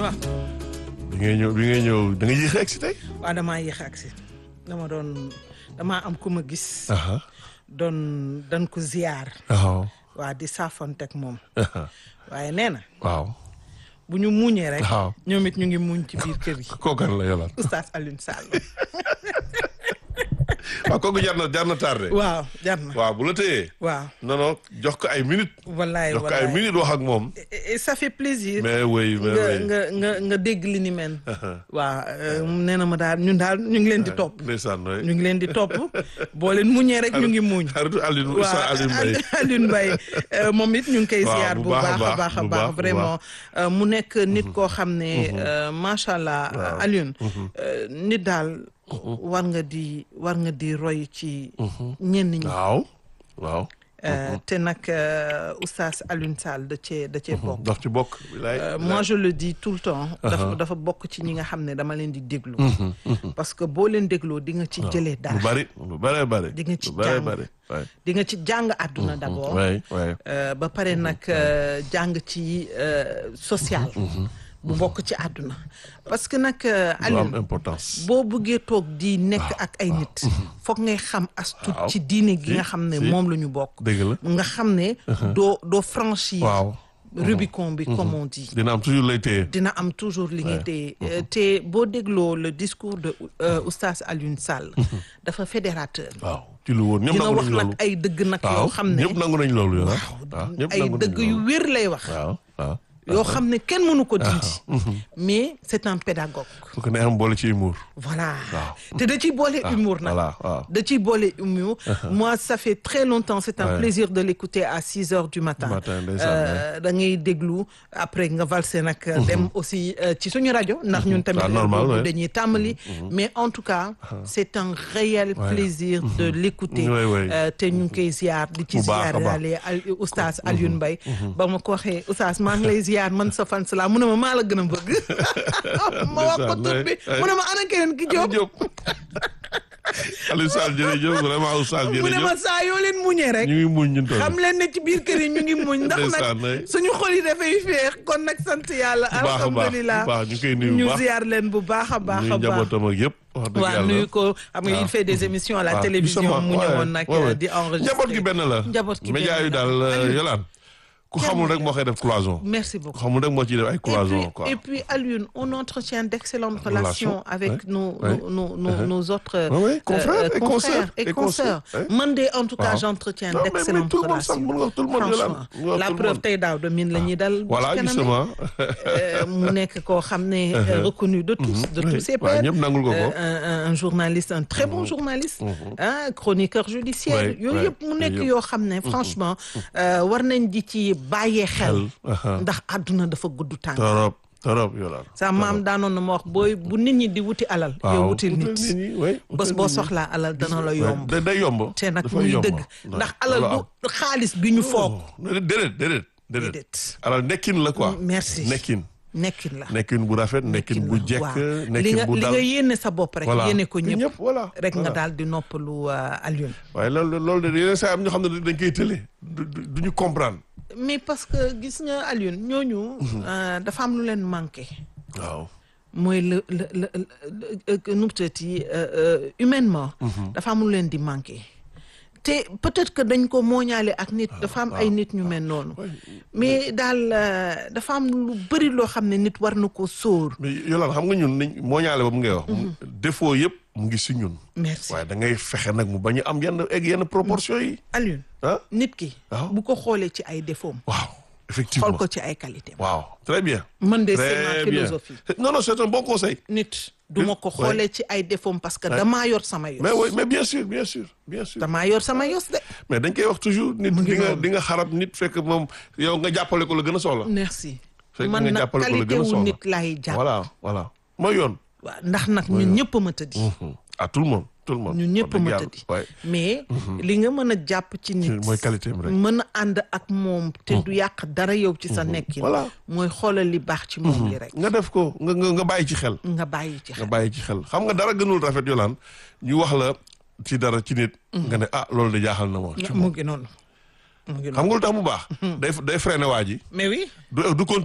waaw bi ngay ñëw bi ngay ñëw da nga yéex a egsi tey. waaw damaa yéex a agsi dama doon damaa am ku ma gis aha doon dan ko ziyaar waaw waa di saafonteeg moom aha waaye nee na waaw bu ñu muñee rek waaw. ñoom it ñu ngi muñ ci biir kër yi kookan la yolaan oustaz Alioune Sall waaw kooku jar na jar na tardé. waaw jar na waaw bu la téyee. waaw non non jox ko ay minutes. wallaay jox ko ay wallaay minutes wax ak moom. et et ça fait plaisir mais oui mais nga oui. nga nga nga dégg li ni mel waaw nee na ma daal ñun daal ñu ngi leen di topp ndeysaan waay. ñu ngi leen di topp boo leen muñee rek ñu ngi muñ xaritu Alioune waaw Oustaz Alioune Mbaye. Alioune Mbaye euh, moom it ñu ngi koy Waaw, ziar bu bu baax a baax a baax, baax a bu baax baax, bu vraiment euh, mu nekk nit koo xam ne euh, macha allah Alioune euh, nit daal war nga di war nga di roy ci ñenn ñi waaw waaw. Euh, te nag euh, oustaz Alioune Sall da cee da cee bokk daf ci bokk. bilaay Euh, moi je le dis tout le temps dafa dafa bokk ci ñi nga xam ne dama leen di déglu parce que boo leen dégloo di nga ci jëlee lu dara bari lu bari bari. Di nga ci lu bari jàng. bari. waay. di nga ci jàng àdduna d'abord waay waay. Euh, ba pare nag euh, jàng ci euh, social bu bokk ci àdduna parce que nag euh, lu am Alioune importance. boo bëggee toog di nekk ak ay nit foog ngay xam as tuut Waaw. ci diine gi Si, nga xam ne si. moom la ñu bokk dëgg la. nga xam ne doo doo franchir waaw. Rubicon bi comme on dit dina am toujours lay téye. dina am toujours li nga téye Euh, te boo dégloo le discours de euh, oustaz Alioune Sall dafa fédérateur waaw ci lu woon ñëpp dina nangu wax nañ nag loolu. ay dëgg nag waaw yoo xam ne ñëpp nangu nañ loolu yow. waaw ñëpp ay nangu nañ dëgg yu loolu. wér lay wax waaw waaw. yoo xam ne kenn mënu ko dindi mais c'est un pédagogue fu ko neexam boole ci humour. voilà Waaw. te da ciy boole humour nag voilà waaw. da ciy boole humour moi ça fait très longtemps c'est un Ouais. plaisir de l'écouter à six heures du matin Matin, ndeysaan, Euh, da ngay déglu après nga valse nag dem aussi euh, ci suñu rajo ndax ñun tamit Ah, normal, boobu ouais. dañuy tàmbali mais en tout cas c'est un réel Ouais. plaisir de l'écouter Ouais, ouais. Euh, te ñu ngi koy ziar di ci Bu baax a ziar baax. daale al oustaz Alioune Mbaye ba ma ko waxee oustaz maa ngi lay ziar man sa fan la mu ne ma maa la gën a bëgg ma wax ko tur bi Ndeysaan, mu ne ma ana keneen ki Jóob Diop. Aliou Sall jërëjëf vraiment Oustaz mu ne ma jërëjëf. saa yoo leen muñee rek ñu ngi muñ ñun toll. xam leen ne ci biir kër yi ñu ngi muñ ndax Ndeysaan, nag ouais. suñu xol yi dafay féex kon nag sant yàlla bu baax a baax alhamdulilah bu baax ñu koy nuyu bu ñu baax. ziar leen bu baax a baax nuyu a baax njabootam ak yëpp. wax dëgg waaw yàlla. nuyu ko xam nga il fait des émissions à la waaw, télévision justement, mu ouais, ñëwoon nag ouais, ouais. di enregistrer njaboot gi benn la. njaboot gi média benn yi la. daal Aliou, yolaan ku xamul rek moo koy def cloison. merci ku beaucoup xamul rek moo ciy def ay et cloison puis, quoi. et puis Alioune on entretient d'excellentes Relations, relations avec ouais, nos, ouais. nos, nos, nos, Uh-huh. nos autres Ouais, ouais, confrères et consoeurs, et et consoeurs. consoeurs, ouais. Man de, en tout cas, Waaw. j'entretiens Non, mais- mais d'excellentes tout le monde, ça, relations. mun nga wax tout le monde, Yolande. Franchement, Mun nga wax la tout le preuve monde. tey daaw de min la ñuy dal. voilà ci kanam justement. Euh, mu nekk koo xam ne euh, reconnu de tous de tous ses waaw pairs ñëpp nangul ko ko. Euh, un, un- un journaliste un très bon journaliste ah chroniqueur judiciaire Ouais, yooyu ouais, yëpp mu nekk yooyu yëpp. yoo xam ne franchement euh, war nañ di ci bàyyee xel aha. ndax àdduna dafa gudd tànk torop torop yolaan. sa maam daanoon na ma wax booy bu nit ñi di wuti alal yow wutil nit bés boo soxlaa alal dana la yomb da day yomb. te nag dafay muy yomb. dëgg Ouais. ndax alal Loolu du xaalis bi ñu foog am. déedéet déedéet déedéet. déedéet alors nekkin la quoi. merci nekkin. nekkin la nekkin bu rafet nekkin bu jekk waaw li nekkin nga bu li dal nga yéene sa bopp rek voilà yéene ko ñëpp voilà rek nga voilà. daal di noppalu euh, Alioune waaye loolu loolu de yeneen saa am ñoo xam ne dañ koy tële du du du ñu comprendre mais parce que gis nga Alioune ñooñu euh, dafa am lu leen manqué waaw mooy le le le le nu mu tuddati humainement dafa am lu leen di manqué te peut-être que dañ ko mooñaale ak nit dafa am ay nit ñu mel noonu mais daal euh, dafa am lu bëri loo xam ne nit war na ko sóor mais yolaan xam nga ñun niñ moo ñaale ba mu ngay wax défaut yëpp mu ngi si ñun merci waaye da ngay fexe nag mu bañ a am yenn egg yenn proportion yi Alioune ah nit ki waaw. bu ko xoolee ci ay défauts waaw effectivement xool ko ci ay qualité waaw très bien man de c'est très ma bien philosophie non non c'est un bon conseil nit du ma ko Ouais. xoolee ci ay défauts parce que damaa yor sama yos mais oui mais bien sûr bien sûr bien sûr damaa yor sama yos de mais dañ koy wax toujours nit Mu ngi di nga noonu. di nga xarab nit fekk moom yow nga jàppale ko la gën a soxla merci Fekk man nga nag jàppale ko la qualité gën a wu soxla. nit laay jàpp voilà voilà mooy yoon waaw ndax nag ñun ñëpp a ma tëddi à tout le monde tout le monde ñun ñëpp a wax ma dëgg tëddi yàlla. Ouais. mais li nga mën a jàpp ci nit mooy qualité am rek. mën a ànd ak moom te du yàq dara yow ci sa nekkin Voilà. mooy xoolal li baax ci moom li rek nga def ko nga nga nga bàyyi ci xel nga bàyyi ci nga xel bàyyi ci xel xam nga dara gënul rafet yolaan ñu wax la ci dara ci nit nga ne ah loolu de jaaxal na ma ci mu moom ngi noonu mu ngi xam noonu nga lu tax mu baax day day freiné waa ji mais oui du du continuer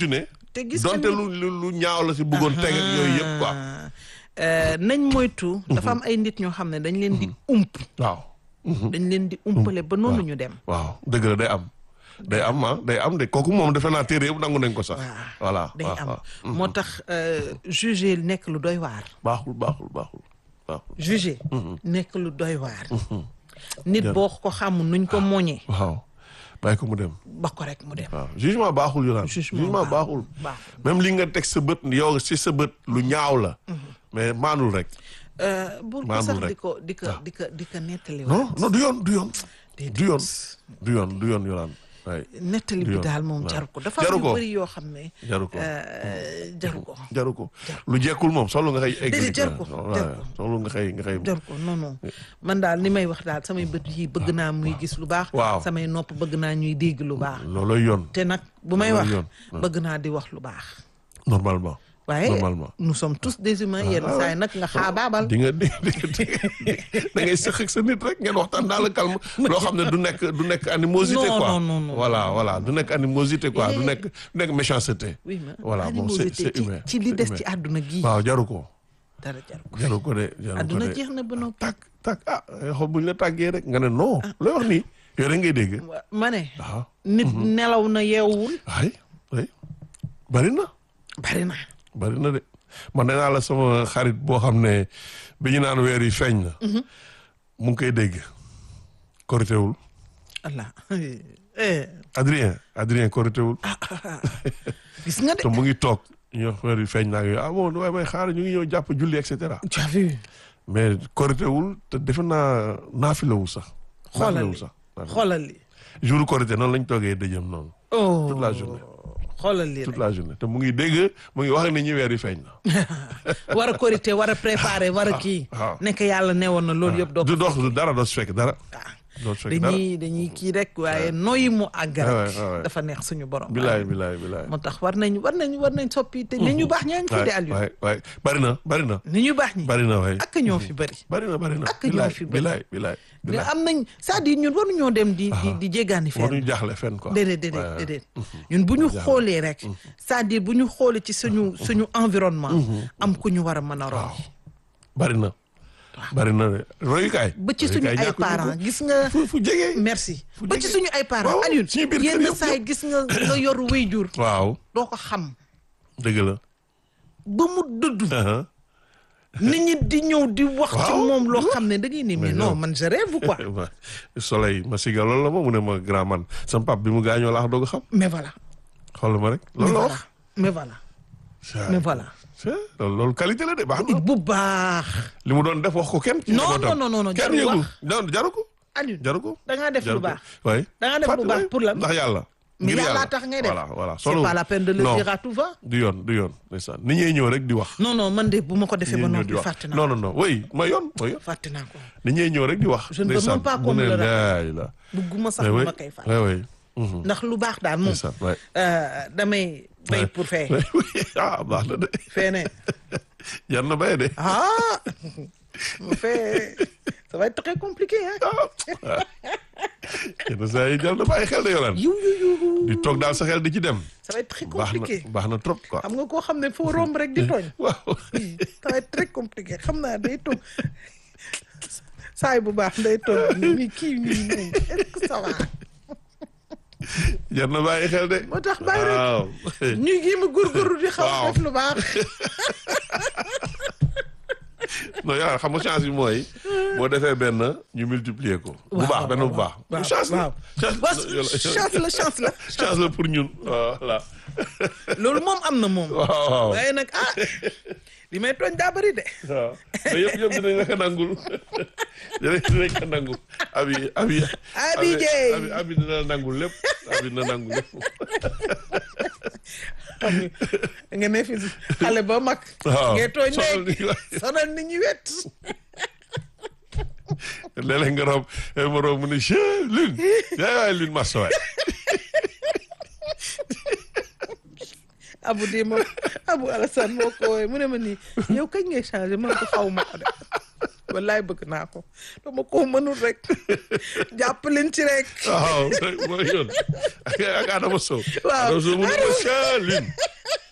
te gis nga donte ni- lu lu lu ñaaw la si bëggoon teg ak yooyu yëpp quoi Euh, nañ moytu. dafa am ay nit ñoo xam ne dañ leen di ump. waaw dañ leen di umpale ba noonu ñu dem. waaw dëgg la day am day am ah day am de kooku moom defe naa téere yëpp nangu nañ ko sax voilà day waaw, am waaw. moo tax euh, juger nekk lu doy waar. baaxul baaxul baaxul baaxul juger nekk lu doy waar. nit boo ko xamul nuñ ko moñee waaw bàyyi ko mu dem ba ko rek mu dem. waaw jugement baaxul yu naan Jugement jugement baaxul baaxul. même li nga teg sa bët yow si sa bët lu ñaaw la mais maanul rek bul ko Maanul sax rek. di ko di ko di ko di ko nettali non non du yoon du yoon Déedéet. du yoon du yoon du yoon yu naan waay nettali du bi yoon. daal moom waaw. jaru ko dafa Jaru am yu ko. bëri yoo xam ne. jaru ko euh, jaru ko. jaru ko lu jekkul moom solo nga xëy egg Déedéet, jaru ko, jaru ko. solo nga xëy nga xëy jaru ko non non man daal ni may wax daal samay bët yi bëgg naa muy gis lu baax. Waaw. samay nopp bëgg naa ñuy dégg lu baax. looloy yoon te nag bu may Loolu wax yoon. bëgg naa di wax lu baax. normalement waaye normalement nous sommes tous des humains yenn ah, saa yi nag nga xaabaabal. di nga di di da ngay sëq ak sa nit rek ngeen waxtaan dans le calme loo xam ne du nekk du nekk animosité Non, quoi non, non, non. voilà voilà du nekk animosité quoi du nekk du nekk méchanceté oui ma voilà bon c'est animosité c'est ci humain ci li c'est des humain. ci àdduna gii. waaw jaru ko dara jaru ko. jaru ko de jaru ko àdduna de jeex na ba noppi. tak tak ah xool bu ñu la tàggee rek nga ne non looy wax nii yow rek ngay dégg Wa- ma ne. waaw nit nelaw na yeewul. ay ay bari na bari na. bari na de man nee naa la sama xarit boo xam ne bi ñu naan weer yi feeñ na mu ngi koy dégg koritéwul Allah eh Adrien Adrien koritéwul gis nga de. te mu ngi toog ñu wax weer yi feeñ naa yooyu ah bon waaye may xaar ñu ngi ñëw jàpp julli et cetera tu as vu. mais koritéwul te defe naa naafilawul sax xoolal naafilawul li sax xoolal li. jour korité noonu lañ toogee dëjëm noonu oh toute la journée xoolal li toute rek. la journée te mu ngi dégg mu ngi wax ak nit ñi weer yi feeñ na war a korité war a préparer war a kii. waaw. nekk yàlla newoon na loolu yëpp doo du dox du dara doo si fekk dara ah doo si fekk dara dañuy dañuy kii rek waaye nooyi mu àgg rek. Ouais, ouais, ouais. dafa neex suñu borom. bilaay bilaay bilaay moo tax war nañ war nañ war nañ soppi te ni ñu baax ñaa ngi fi de Aliou. waay waay bari na bari na ni ñu baax ñi. bari na waay ak ñoo fi bëri. bari na bari na Ak ñoo bilaay fi bëri. bilaay bilaay mais bilaay am nañ c'est-à-dire ñun waruñoo dem di di di jéggaani fenn. waruñu jaaxle fenn quoi déedéet déedéet Ouais, ouais. déedéet ñun bu ñu xoolee rek c'est-à-dire bu ñu xoolee ci suñu suñu environnement am ku ñu war a mën a roy bari na bari na de royukaay ba ci suñu royukaay ay ñàkkuñu parents ko. gis nga fu fu jege merci fu ba ci jege. suñu ay parents Waaw, Alioune suñu biir kër yenn yëpp, saa yi gis nga nga yor wéyjur waaw doo ko xam dëgg la ba mu dudd Uh-huh. nit ñi di ñëw di wax ci Waaw. moom loo xam ne da ngay ne mais non man je rêve quoi Ouais. soleil ma siga loolu la ma mu ne ma grand man sama pap bi mu gaañoo laax doog a xam mais voilà xool ma rek mais loolu la voilà wax mais voilà mais voilà c'est loolu loolu qualité la de baax na bu baax li mu doon def wax ko kenn ci Non, njabootam. non, non, non, kenn jarul yëgul wax. non jaru ko Alioune jaru ko da ngaa def jaru lu ko baax oui da nga def Fàtte- lu baax oui. pour lan ndax yàlla mais ngir yàlla tax ngay def voilà voilà c'est pas la peine de le non dire à tout va du yoon du yoon ndeysaan ni ñuy ñëw rek di wax non non man de bu ma ko defee ni ba ñuy ñëw di noppi wax fàtte naa non non non oui ma yoon ma yoon fàtte naa ko ni ñuy ñëw rek di wax Je ne peux ndeysaan. même pas mu qu'on me ne le rappelle. laay la bugguma sax mais oui ma koy fàtte oui oui Mhm. ndax lu baax daal moom ndeysaan ouais. euh, damay bay pour fee Oui, oui. ah baax na de fee ne jar na bay de ah mu fee ça va être très compliqué hein yenn saa yi jar na bàyyi xel de yolaan yu yu yu di toog daal sa xel di ci dem ça va être très baax na compliqué baax na trop quoi xam nga koo xam ne foo romb rek di tooñ waaw ça va être très compliqué xam naa day toog saay bu baax day toog ni kii nii moom est-ce que ça va jar na bàyyi xel de moo tax bàyyi rek waaw ñuy jéem a góorgóorlu di xaw a Waaw. def lu baax non yaa xam nga chance bi mooy boo defee benn ñu multiplier ko bu baax benn bu baax waaw chance la waaw chance waaw chance la chance la chance la pour ñun voilà loolu moom am na moom waaw waaw waaye nag ah li may tooñ daa bëri de waaw mais yëpp yëpp dinañ la ko nangul dinañ dinañ ko nangul abi abi Abi Dieye. abi abi dina la nangul lépp abi dina nangul lépp xam nga nga ne fi xale ba mag waaw ngay tooñ sonal léegi nit ñi waay. sonal nit ñi wet léeg-léeg nga room ma room mu ne che lune yaay waay lune massa waay abu di ma abu Alassane moo ko wooye mu ne ma nii yow kañ ngay changé man ko xaw ma ko de wallaay bëgg naa ko dama ko mënul rek jàpp leen ci rek waaw mooy yoon ak ak Adama Sow Waaw. Adama Sow mu ne ma che lune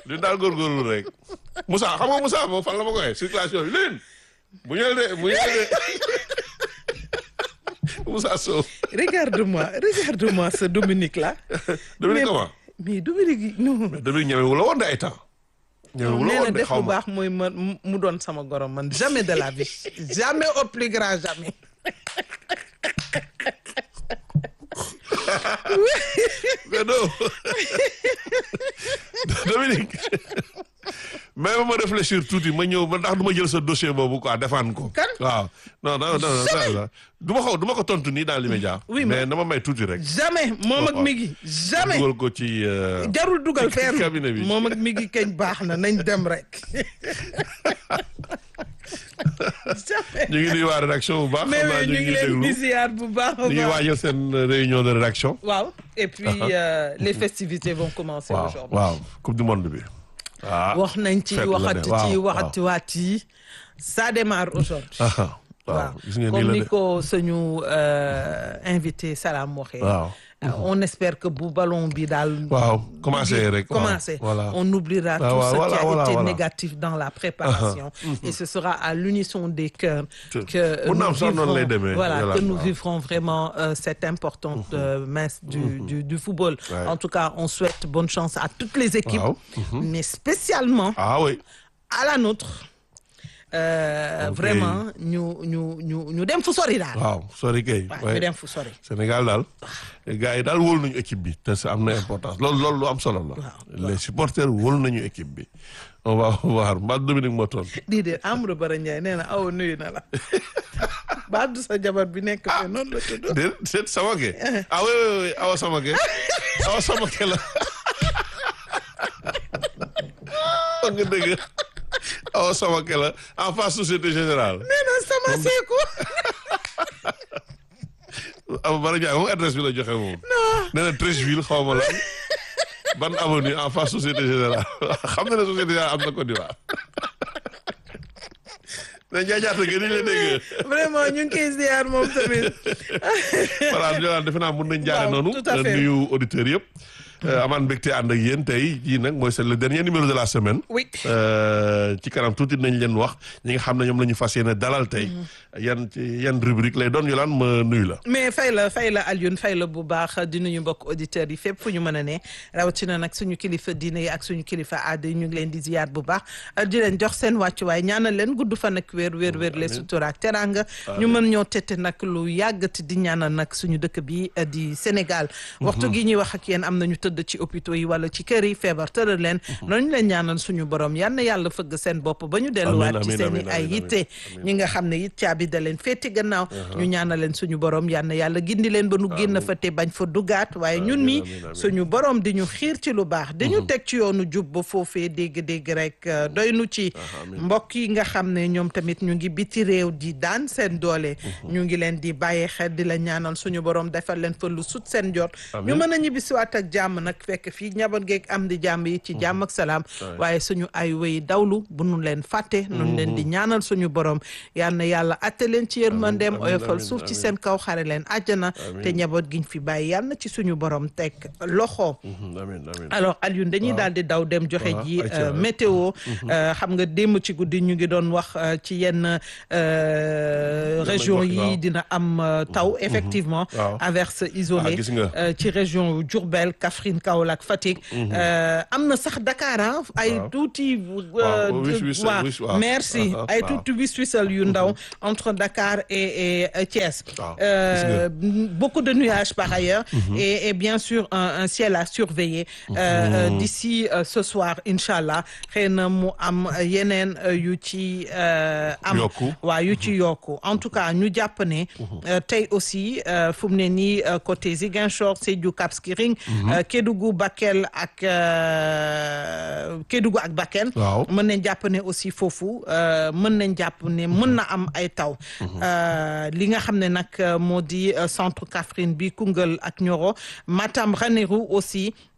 Lune daal góorgóorlu rek Moussa xam nga Moussa moom fan la ma koy circulation bi Lune bu ñëwee de bu ñëwee de Moussa Sow regarde-moi regarde-moi ce Dominique là. Dominique Mais- comment mais Dominique non. Dominique ñemewu la woon de ay temps ñemewu la nee na woon de def xaw bu ma baax mooy ma mu doon sama gorom man jamais de la vie jamais au plus grand jamais. mais non Dominique mais ma réfléchir tuuti ma ñëw ma ndax du ma jël sa dossier boobu quoi défendre ko. Kan? waaw non non non non du ma ko du ma ko tontu nii dans l'immédiat. Oui, mais dama may tuuti rek. jamais moom ak waaw. Migui jamais. dugal ko ci. euh, jarul dugal fenn cabinet bi. moom ak Migui kañ baax na nañ dem rek. jamais. ñu ngi nuyu waa rédaction bu baax. mais xam naa oui ñu ngi leen déglu di ziar bu baax a ñu ngi baax. waajal seen réunion de rédaction. waaw et puis euh, les festivités vont commencer waaw aujourd'hui. waaw coupe du monde bi. ah wax nañ ci fête la de, waxati ci waaw, waxati waat yi ça démarre aujourd'hui ah, waaw waaw gis nga nii comme la ni de. ko suñu euh, invité Salam waxee waaw. Euh, on espère que bu ballon bi daal waaw commencé rek. waaw, commencé voilà. on oubliera Ah, tout ouais, ce voilà, qui a voilà, été voilà. négatif dans la préparation et ce sera à l'unisson des cœurs Tout. que Mun na nous am sax noonu lay vivrons demee, voilà Yolande, que nous waaw. vivrons vraiment euh, cette importante euh, messe du, du du football Ouais. en tout cas on souhaite bonne chance à toutes les équipes Waaw. mais spécialement ah oui. à la nôtre euh, Ok. vraiment ñu ñu ñu ñu dem fu sori daal. waaw sori kay. waaw ouais. ñu dem fu sori. Sénégal daal gars yi daal wóolu nañu équipe bi te ça am na importance loolu loolu lu am solo la. Waaw, les supporters wóolu nañu équipe bi. on va voir mbaa Dominique moo toon déedéet Amadou Bara Ndiaye nee na aw nuyu na la ba du sa jabar bi nekk fe noonu la tudd. déet déet Samake ah oui oui oui awa Samake awa Samake la wax nga dëgg awa Samake la en face société générale nee na sama seeku. awa Bara Ndiaye moom adresse bi la joxe moom nee na Treichville xaw ma lan ban avenue en face société générale xam na ne société générale am na Côte d'Ivoire mais njaajaata gën la dégg vraiment ñu ngi koy ziar moom tamit. voilà Yolande defe naa mun nañ jaare Waaw, noonu tout à fait. nuyu auditeurs yëpp amaan mbégte ànd ak yéen tey jii nag mooy c'est le dernier numéro de la semaine oui. Euh, ci kanam tuuti nañ leen wax ñi nga xam ne ñoom la ñu fas yéene dalal tey yan ci yan rubrique lay doon Yolande ma nuyu la mais fay la fay la Alioune fay la bu baax di nuyu mbokk auditeurs yi fépp fu ñu mën a ne rawatina nag suñu kilifa diine yi ak suñu kilifa aada yi ñu ngi leen di ziyaar bu baax di leen jox seen wàccuwaay ñaanal leen gudd fan ak wér wér wér les sutura ak teranga ñu mën ñoo tette nag lu yàggati di ñaanal nag suñu dëkk bi eh, di Sénégal waxtu gi ñuy wax ak yéen am nañu tëdd ci hôpitaux yi wala ci kër yi feebar tëral leen noonu leen ñaanal suñu borom yal na yàlla fëgg seen bopp ba ñu delluwaat ci amiin, seen i amiin, ay amiin, yitte ñi nga xam ne it caabi da leen féeti gannaaw ñu ñaanal leen suñu borom yal na yàlla gindi leen ba nu génn fa te bañ fa dugaat waaye ñun mi amiin, amiin. suñu borom di ñu xiir ci lu baax di ñu teg ci yoonu jub ba foofee dégg-dégg rek euh, doy nu ci mbokk yi nga xam ne ñoom tamit ñu ngi biti réew di daan seen doole ñu ngi leen di bàyyi xel di la ñaanal suñu borom defal leen fa lu sut seen jot ñu mën a ñibbisiwaat ak jàmm nag fekk fii njaboot geeg am di jàmm yi ci jàmm ak salaam waaye suñu ay wéy dawlu bu nu leen fàtte nu leen di ñaanal suñu borom yal na yàlla atte leen ci yërmandeem amiin, oyofal amiin, suuf ci amiin. seen kaw xare leen àjjana te njaboot giñ fi bàyyi yal na ci suñu borom teg loxo amiin amiin alors Alioune dañuy daal di daw dem joxe waaw, ji ayca, euh, ouais. météo euh, xam nga démb ci guddi ñu ngi doon wax euh, ci yenn euh, région wax, waaw. yi dina am euh, taw effectivement waaw. averse isolée Ah, gis nga. euh, ci région yu Diourbel Kaffrine Kaolack Fatick euh, am na sax Dakar ah ay Waaw. tuuti Waaw, wis- wis- waaw, wis- waaw. merci Ah, ah, ay waaw. tuuti wis wisal yu ndaw entre Dakar et, et, et Thiès Waaw, Euh, beaucoup de nuages par ailleurs et, et bien sûr un, un ciel à surveiller euh, euh, d'ici euh, ce soir inchallah xëy na mu am yeneen euh, yu ci euh, am Yokku. waaw yu ci yokku en tout cas ñu jàpp ne euh, tey aussi euh, fu mu ne nii euh, côté Ziguinchor Sédhiou Cap Skirring euh, Kédougou Bakel ak euh, Kédougou ak Bakel Waaw. mën nañ jàpp ne aussi foofu euh, mën nañ jàpp ne mën na am ay taw Euh, li nga xam ne nag euh, moo di euh, centre Kaffrine bi Koungheul ak Nioro Matam Ranérou aussi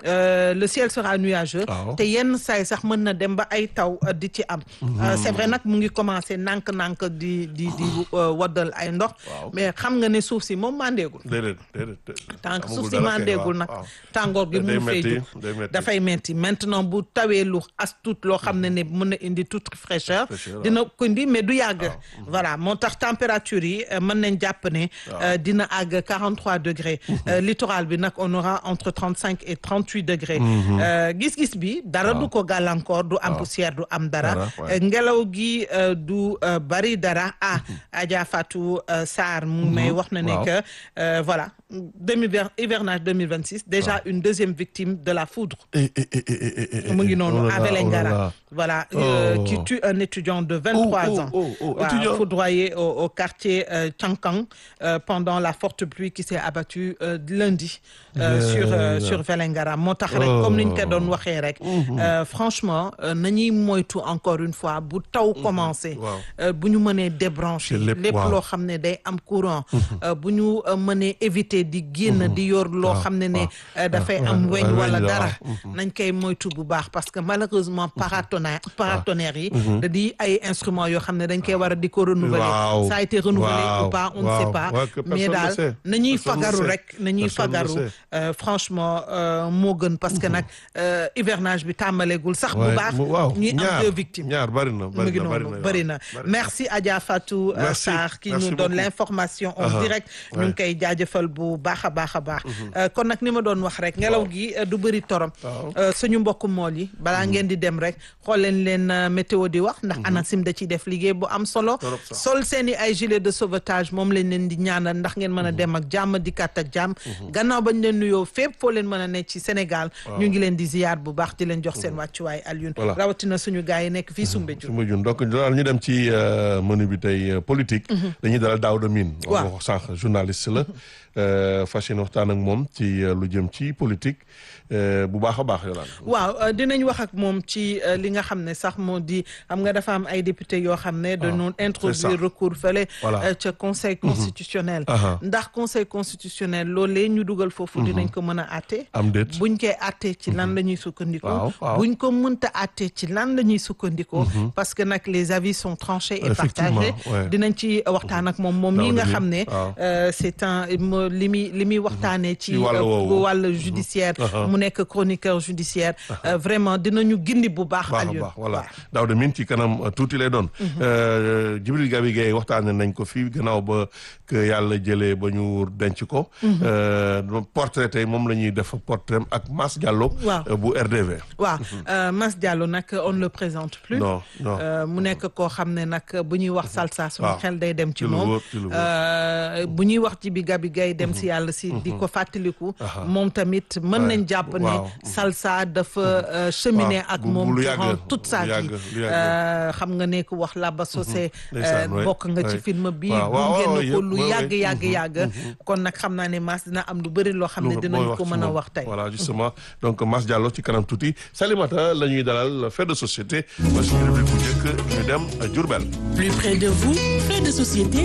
euh, le ciel sera nuageux Waaw. te yenn saay sax mën na dem ba ay taw euh, di ci am Euh, c'est vrai nag mu ngi commencé nànk-nànk di di di euh, waddal ay ndox Waaw. mais xam nga ne suuf si moom mandeegul déedéet déedéet tant que amagul suuf si dara kay, mandeegul waaw, nag waaw. tàngoor gi day mu fay metti, jóg day metti. dafay metti maintenant bu tawee lu as tuut loo xam ne ne mën na indi toute fraîcheur Fraîcheur, waaw. dina ko indi mais du yàgg voilà moo tax température yi euh, mën nañ jàpp ne euh, dina àgg 43 degrés Euh, littoral bi nag on aura entre 35 et 38 degrés Euh, gis-gis bi dara du ko gàllankoor du am poussière du am dara Dara, ouais. Euh, ngelaw gi euh, du euh, bari dara ah Adja Fatou euh, Sarr mu may wax na ne Waaw. que euh, voilà demi hivernage 2026 déjà une deuxième victime de la foudre Eh, eh, eh, eh, eh, eh, eh, mu ngi oh noonu là à là, oh là Vélingara là. voilà euh, Oh. qui tue un étudiant de 23 Oh, oh, ans oh, oh, Voilà, étudiant. foudroyé au, au quartier euh, Tchankang euh, pendant la forte pluie qui s'est abattue euh, lundi euh, Yeah. sur euh, sur Vélingara moo tax rek Oh. comme niñ ko doon waxee rek euh, franchement euh, nañuy moytu encore une fois bu taw commencé Waaw. euh, bu ñu mënee débrancher C'est lépp, lépp waaw. loo xam ne day am courant euh, bu ñu euh, mënee éviter di génn di yor loo xam ne ne euh, dafay am waaw, weñ waaw, wala weñ la, dara waaw. nañ koy moytu bu baax parce que malheureusement paratonnerre paratonnerre yi da di ay instruments yoo xam ne dañ koy war a di ko renouveler Waaw. ça a été renouvelé Waaw. ou pas on ne Waaw. sait pas Ouais, que mais personne ne daal sait. nañuy Personne ne fagaru sait. rek nañuy Personne ne fagaru sait. euh, franchement euh, moo gën parce que nag euh, hivernage bi tàmbaleegul sax bu Ouais, baax mu- waaw ñuy am ñaar deux victimes ñaar bari na mu bari ngi na bari noonu na bëri na bari merci Adja Fatou euh, Merci. Sarr qui Merci nous donne beaucoup. l'information en Aha. direct ñu ngi Ouais. koy jaajëfal bu baax a baax a baax Euh, kon nag ni ma doon wax rek ngelaw gi euh, du bëri torom Waaw. Euh, suñu mbokku mool yi balaa ngeen di dem rek xool leen leen euh, météo di wax ndax ANACIM da ciy def liggéey bu am solo Torop sax. sol seen i ay gilet de sauvetage moom lañ leen di ñaanal ndax ngeen mën a dem ak jàmm dikkaat ak jàmm gannaaw bañ leen nuyoo fépp foo leen mën a nekk ci Sénégal ñu ngi leen di ziyaar bu baax di leen jox seen wàccuwaay Alioune Voilà. rawatina suñu gars yi nekk fii Soumbédioune su ma jun donc daal ñu dem ci euh, menu bi tey euh, politique dañuy dalal Daouda Mine Waaw. wax sànq journaliste la euh, fas yéene waxtaan ak moom ci euh, lu jëm ci politique euh, bu baax a baax yolaan waaw euh, dinañ wax ak moom ci euh, li nga xam ne sax moo di xam nga dafa am ay député yoo xam ne dañoo introduire ça. recours fële Voilà. euh, ca conseil constitutionnel Aha. ndax conseil constitutionnel loolee ñu dugal foofu dinañ ko mën a àtte am déet buñ koy àttee ci lan la ñuy sukkandiko Waaw, waaw. buñ ko mënta àttee ci lan la ñuy sukkandiko parce que nag les avis sont tranchés et Effectivement, partagés ouais. dinañ ci waxtaan ak moom moom mii Daouda nga Mine, xam ne waaw. euh, c'est un mo- li muy li muy waxtaanee ci Ci wàllu euh, woowu. wàllu judiciaire Aha. mu nekk chroniqueur judiciaire euh, vraiment dinañu gindi bu baax baax a Alioune baax voilà waaw. Daouda Mine ci kanam euh, tuuti lay doon Euh, Djibril Gabi Gueye waxtaane nañ ko fii gannaaw ba que yàlla jëlee ba ñu denc ko Euh, portrait tey moom la ñuy def portrait ak Mass Diallo Waaw. euh, bu RDV waaw euh, Mass Diallo nag on ne le présente plus non non Euh, mu nekk koo xam ne nag bu ñuy wax salsa suñu Waaw. xel day dem ci Ci lu moom wóor, ci lu wóor. Euh, bu ñuy wax ci bi gabi gay dem si yàlla si di ko fàttaliku moom tamit mën Ouais. nañ jàpp ne Waaw. salsa dafa euh, cheminer Waaw. ak Bu- bu moom lu durant yàgg, toute sa lu yàgg, vie lu yàgg. Euh, xam nga ne ko wax Laba Socé Ndeysaan, euh, ouais, bokk nga ci ouais. film bi Waaw, waaw, gunge waaw, na ko yëpp, lu ouais, yàgg ouais. yàgg yàgg kon nag xam naa ne Mass dina am lu bëri loo xam ne lu dinañ mooy ko ci mën a moom. wax tey voilà justement donc Mass Diallo ci kanam tuuti Salimata la ñuy dalal fait de société mooy suñu rubrique bu njëkk ñu dem euh, Diourbel plus près de vous fait de société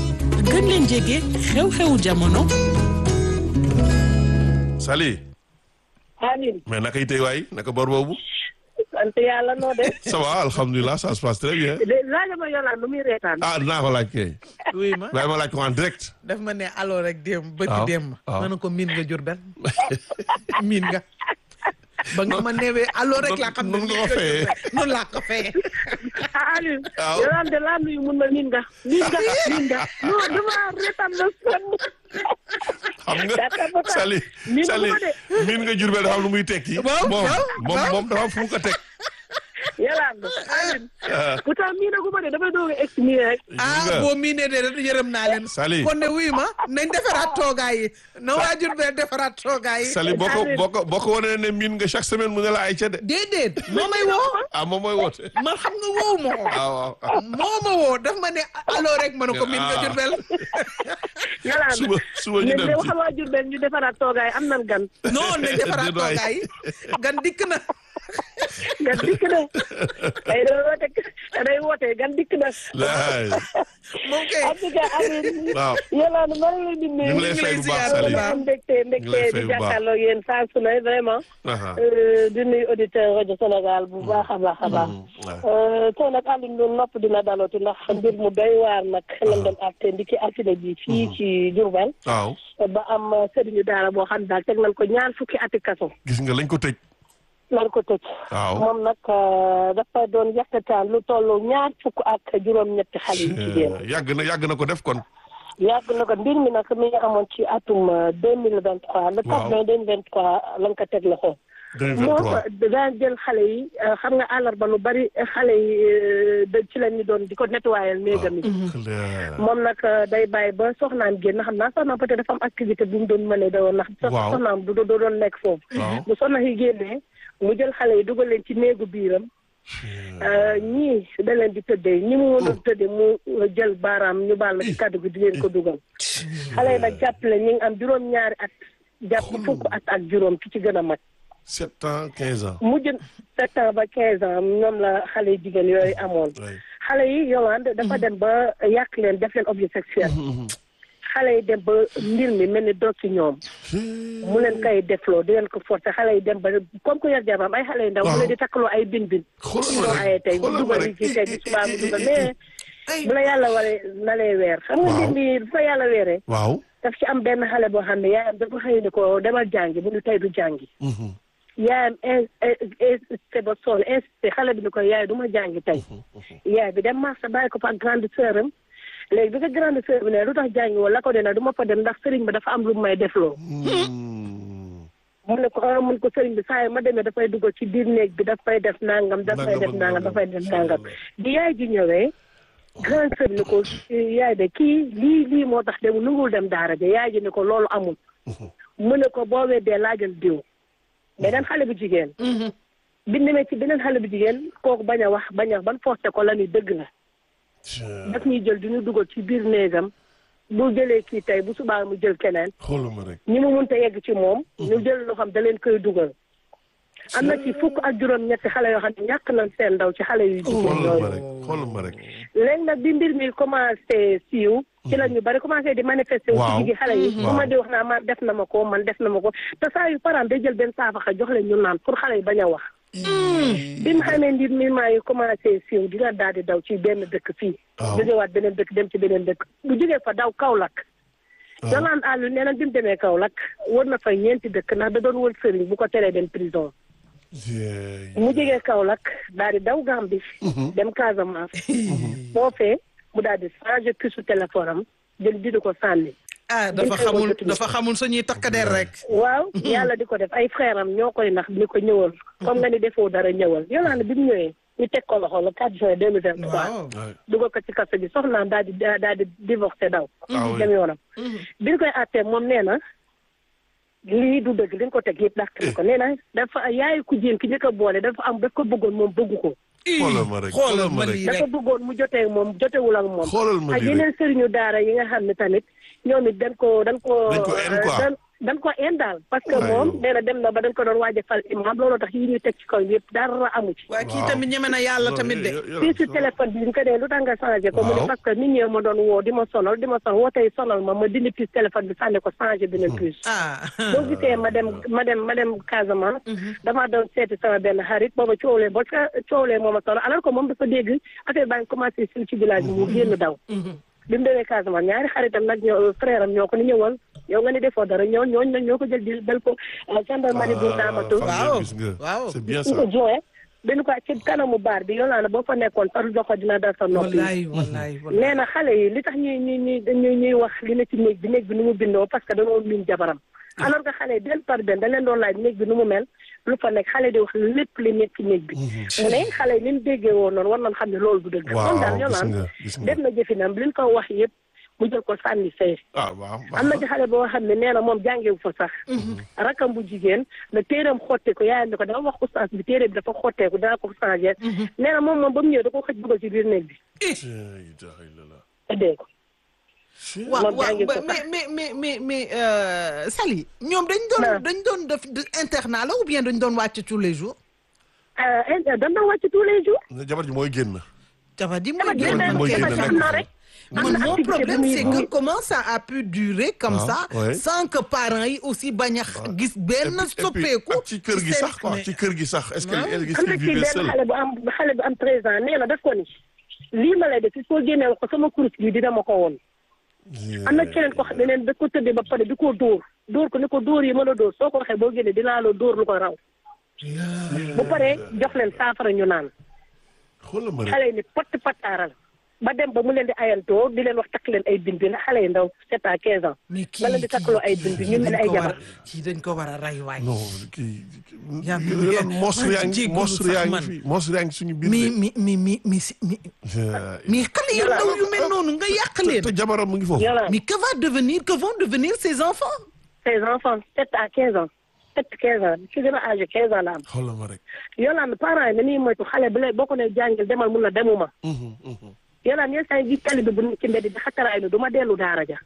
gën leen jege xew-xewu jamono Sali Amin mais naka itay waay naka bor boobu sant yàlla noo def ça va alhamdulilah ça se passe très bien de laaj ma yolaan nu muy reetaan ah dinaa ko laaj kay oui ma waaye ma laaj ko en direct daf ma ne alors rek démb bëgg waaw, démb waaw. ma ne ko miin nga Jurbel miin nga ba nga ma newee alors rek laa xam ne nun nga ko miin nga fayee. Jurbel. noonu laa ko fayee Amin Waaw. yolaan de laa nuyu mun ma niin nga niin nga niin nga non dama reetaan na sonn xam nga Data ba tax. Sali Miin nga Sali ko de. miin nga Jurbel dafa am lu muy tekki Waaw, moom waaw, moom waaw. moom dafa am fu mu ko teg yolaan Amin Ah. pourtant mii nagu ma de damay doog a egg nii rek ah nga. boo miinee de rek yërëm naa leen Sali. kon ne wuyu ma nañ defaraat toogaay yi na waa Jurbel defaraat toogaay yi Sali boo ko boo ko boo ko wanee ne miin nga chaque semaine mu ne la ay ca de déedéet moo may woo ah moom mooy woote man xam nga woowu ma ko ah waaw ah. moo ma woo daf ma ne alors rek ma ne ko miin nga Ah. Jurbel yolaan suba suba ñu ne dem de ci waxal waa Jurbel ñu defaraat toogaay am nan gan non nañ defaraat Déet waay. toogaay yi gan dikk na gan dikk na day day woote day woote gan dikk na laay moom kay en tout cas Aline waaw Yolande maa ngi leen di nuyu ñu ngi lay fay bu baax Sali am mbégte ñu ngi lay mbégte fay di bu baax. jàkkaarloo yéen saa su ne vraiment aha Euh, di nuyu auditeur rajo Sénégal bu baax a baax a baax waaw Euh, tey nag Aline lu nopp dina dalooti ndax mbir mu doy waar nag lañ doon àtte ndiki altine ji fii ci Diourbel waaw ba am sëriñu daara boo xam ne daal teg nañ ko ñaar fukki ati kaso gis nga lañ ko tëj lan ko tëj waaw moom nag euh, dafa doon yàkkataan lu tollu ñaar fukk ak juróom-ñetti xale yu jigéen yàgg na yàgg na ko def kon yàgg na ko mbir mi nag mi ngi amoon ci atum deux mille vingt trois le quatre mai deux mille vingt trois lañ ko teg loxo moom 2023 daan jël xale yi euh, xam nga àllarba lu bari xale yi euh, da ci la ñu doon di ko nettoyal néegam yi clair moom nag euh, day bàyyi ba soxnaam génn xam naa soxnaam peut-être dafa am activité bu mu doon mënee da woon ndax sox- Waaw. soxnaam du du doon nekk foofu waaw bu soxna yi génnee mu jël xale yi dugal leen ci néegu biiram euh, ñii da leen di tëddee ñi mu mën a tëddee mu jël baaraam ñu baal ma ci kàddu gi di leen ko dugal xale yi nag jàppale ñi ngi am juróom-ñaari at jàpp fukk at ak juróom ki ci gën a mag sept ans quinze ans mujj sept ans ba quinze ans ñoom la xale yu jigéen yooyu amoon oui xale yi Yolande dafa dem ba yàq leen def leen objet sexuel xale yi dem ba mbir mi mel ni doog ci ñoom mu leen koy defloo di leen ko forcer xale yi dem ba comme que yor jabaram ay xale yu ndaw mu leen di takkaloo ay bin bin xoolal ñu ma doon rek aye tey bu xoolal ma dugal rek li ci tey bi subaa mu dugal mais ay bu la yàlla waree na lay weer xam nga Waaw. mbir mi bu fa yàlla weeree waaw daf ci am benn xale boo xam ne yaayam dafa xëy ni ko demal jàngi mu ni tey du jàngi Mhm. yaayam insisté ba sonn insisté xale bi ni ko yaay du ma jàngi tey yaay bi dem marché bàyyi ko fa ak grande sœur am léegi bi ko grande sœur bi ne lu tax jàngi woon la ko dina du ma fa dem ndax sëriñ bi dafa am lu may defloo Mm. mu ne ko ah mun ko sëriñ bi saa yi ma demee dafay dugal ci biir néeg bi dafay def nangam dafay Nangam def ak nangam nangam. dafay def nangam bi yaay ji ñëwee grande sœur ni ko yaay de kii lii lii moo tax dem nungul dem daara ja yaay ji ni ko loolu amul mu ne ko boo weddee laajal diw beneen xale bu jigéen bi demee ci beneen xale bu jigéen kooku bañ a wax bañ a wax ban forcé ko la ni dëgg la daf ñuy jël di ñu dugal ci biir néegam bu jëlee kii tey bu subaa mu jël keneen xoolal ma rek ñi mu mënta yegg ci moom ñu jël loo xam da leen koy dugal am na ci fukk ak juróom ñetti xale yoo xam ne ñàkk nañ seen ndaw ci xale yu jigéen xoolal ma yooyu rek xoolal ma rek léegi nag bi mbir mi commencé siiw ci la ñu bari commencé di manifester wu Waaw. ci jigi xale yi bu ma di wax naa man def na ma ko man def na ma ko te saa yu paraan day jël benn saafaxa jox leen ñu naan pour xale yi bañ a wax bi mu xamee mbir mi maa yi commencé siiw dina daal di daw ci benn dëkk fii Waaw. jógewaat beneen dëkk dem ci beneen dëkk bu jógee fa daw Kaolack Yolande àllu nee na bi mu demee Kaolack wër na fa ñeenti dëkk ndax da doon wër sëriñ bu ko teree dem prison Jeey. mu jógee Kaolack daal di daw Gambie dem Casamance foofee mu daal di changé puce téléphone am jël di ko sànni ah dafa xamul dafa xamul suñuy takkadeer rek waaw yàlla di ko def ay frère am ñoo koy nax ni ko ñëwal comme nga ni defoo dara ñëwal Yolande bi mu ñëwee ñu teg ko loxo le 4 juin 2023 waaw Ouais. dugal ko ci kaso bi soxnaam daal di daal di divorcé daw Ah oui. dem yoonam bi ñu koy àttee moom nee na lii du dëgg li ñu ko teg yëpp dàq na ko nee na dafa yaayu ku jéem ki ñu ko boole dafa am daf ko bëggoon moom bëggu ko xoolal ma rek xoolal xoolal ma ma rek lii dafa rek bëggoon mu jotee ak moom jotewul ak moom xoolal ma ak lii rek yeneen sëriñu daara yi nga xam ne tamit ñoom it dañ ko dañ ko Dañ ko en quoi. dañ dañ ko en daal parce que Aywa. moom nee na dem na ba dañ ko doon waaj a fal imam loolu tax yi ñuy teg ci kaw yëpp dara amu ci waa kii tamit ñeme na yàlla tamit de fii si téléphone bi ñu ko dee lu tax nga changé ko mu ne Waaw. parce que nit ñi ma doon woo di ma sonal di ma sonal woo tey sonal ma ma dindi puce téléphone bi sànni ko changé beneen puce ah boo gisee ma dem ma dem ma dem Casamance damaa doon seeti sama benn xarit booba coowlee ba ca coowlee moo ma sonal alors que moom dafa dégg affaire baa ngi commencé sil ci village bi mu génn daw bi mu demee Casamance ñaari xaritam nag ñoo frère am ñoo ko ni ñëwal yow nga ni defoo dara ñoo ñooñu nag ñoo ko jël di dal ko gendarmerie bu Ndamatou Waaw. gis nga Waaw. c'est bien su ça ko joxe benn ko ci kanamu baar bi yow boo fa nekkoon sa loxo dina dal sa nopp yi wallaay wallaay wallaay nee na xale yi li tax ñuy ñuy ñuy ñuy ñuy wax li ne ci néeg bi néeg bi nu mu bindoo parce que dañoo miin jabaram alors que xale yi benn par benn da leen doon laaj néeg bi nu mu mel lu fa nekk xale di wax lépp li nekk ci néeg bi mu ne xale yi ni mu déggee woon noonu war nañ xam ne loolu du dëgg waaw kon daal ñoo gis naan nga gis nga def na jëfinam li ñu ko wax yëpp mu jël ko sànni fee ah waaw am na ci xale boo xam ne nee na moom jàngewu fa sax rakam bu jigéen la téeram xotte ko yaayam ne ko dama wax oustaz bi téere bi dafa xotteeku daa ko changé nee na moom moom ba mu ñëwee da ko xëj dugal ci biir néeg bi ëddee ko waaw moom waaw jàngi ko ba- mais mais mais mais mais euh, Sali ñoom dañ doon Non. dañ doon def de- internat la ou bien dañ doon wàcc tous les jours dañ doon wàcc tous les jours jabar ji mooy génn jabar ji dafa mooy génn génn mooy dafa génn xam nekk na fa. rek am man na mon activité problème bu muy- c'est bu que muy- comment ça a pu durer comme Ah, ça ouais. sans que parents yi aussi bañ a gis benn Et puis- et puis, soppeeku ak ci kër gi seen- sax quoi mais- ci kër gi sax est-ce que Ouais. elle am est-ce na qu'il ci vivait benn seul xale bu am xale bu am treize ans nee na daf ko ni lii ma lay def il faut génneel ko sama kurus gi dina ma ko woon am na keneen ko xam ne neen da ko tëddee ba pare di ko dóor dóor ko ni ko dóor yi ma la dóor soo ko waxee boo génnee dinaa la dóor lu ko raw bu paree jox leen saafara ñu naan xoolal ma rek xale yi ni patt pattaaral ba dem ba mu leen di ayantoo di leen wax takk leen ay bind ndax xale yi ndaw sept à quinze ans mais kii ba leen di takkaloo ay bind ñu mel dañ ay ko war jabar a- kii dañ ko war a rey waay non kii Yaa- yolaan monstre yaa ngi jéggalu monstre sax yaa ngi man. fi monstre yaa ngi suñu biir mi de. mi mi mi mi si- mi Euh, mais xale yu ndaw yu mel noonu nga yàq leen te jabaram mu ngi foofu Yolaan mais que va devenir que vont devenir ces enfants ses enfants sept à quinze ans sept quinze ans ci gën a âgé quinze ans la am xoolal ma rek Yolaan parents yi dañuy moytu xale bu lay boo ko nee jàngil demal mun na demuma Mhm, mhm, Yolaan yenn saa yi gis tali bi bu nekk ci mbedd di xattaraay ni du ma dellu daara ja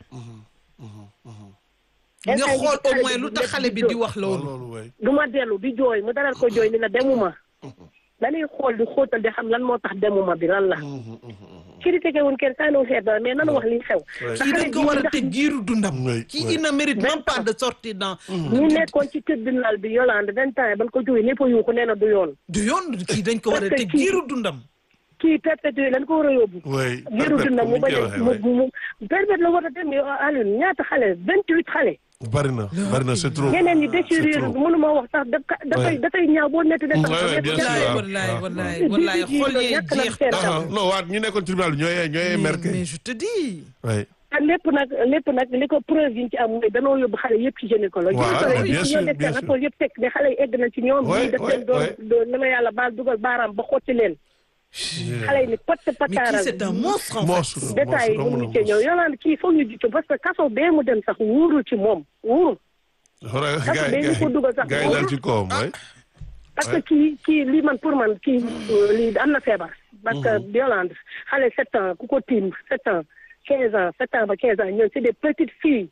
nga Instant xool yi au moins lu tax xale bi di wax waaw loolu loolu waay du ma dellu di jooy mu daral ko jooy ni la demuma dañuy xool di xóotal di xam lan moo tax demuma bi lan la critiqué wuñ kenn saa noo xeet dara mais nanu wax li xew Ouais. kii dañ ko war a tëj giiru dundam Oui, kii oui. il ne mérite même pas de sortir dans ñu nekkoon ci tribunal bi Yolande vingt ans yi ban ko jógee ñëpp a yuuxu nee na du yoon du yoon kii dañ ko war a Parce que tëj kii- giiru dundam kii perpétué lañ ko war a yóbbu waay giiru dundam mu bañ a mu mu permettre la war a dem Alioune ñaata xale vingt huit xale bari na bari na c'est trop ñeneen ñi c'est déchirure trop. mënuma wax sax da dafay Ouais. dafay ñaaw boo netti de sax Ouais, ouais, bien sûr. wallaay waaw, wallaay waaw, wallaay waaw. wallaay Di- di- xool di- yee ñàkk na jeex seen taw Ah, ah, non waat ñu nekkoon tribunal bi ñooy ñooy mais merke mais je te dis waay te lépp nag lépp nag li ko preuve yi ñu ci am mooy danoo yóbbu xale yëpp ci gynécologue Voilà, gynécologue bien yi sûr, ñoo def bien seen sûr. rapport yëpp teg ne xale yi egg na ci ñoom Ouais, ñii def ouais, leen doon ouais. doon na ma yàlla baal dugal baaraam ba xotti leen xale yi ni patt mais kii pataaral c'est un monstre en fait monstre détails yi monstre mënuñu cee ñëw Yolande kii foog ñu jiitu parce que kaso bee mu dem sax wuurul ci moom wuurul xoolal Parce que gars yi dañu ko dugal sax gars yi daal ci kawam waay parce que kii kii lii man pour man kii euh, lii am na feebar parce que Yolande xale sept ans ku ko tiim sept ans quinze ans sept ans ba quinze ans ñoom c'est des petites filles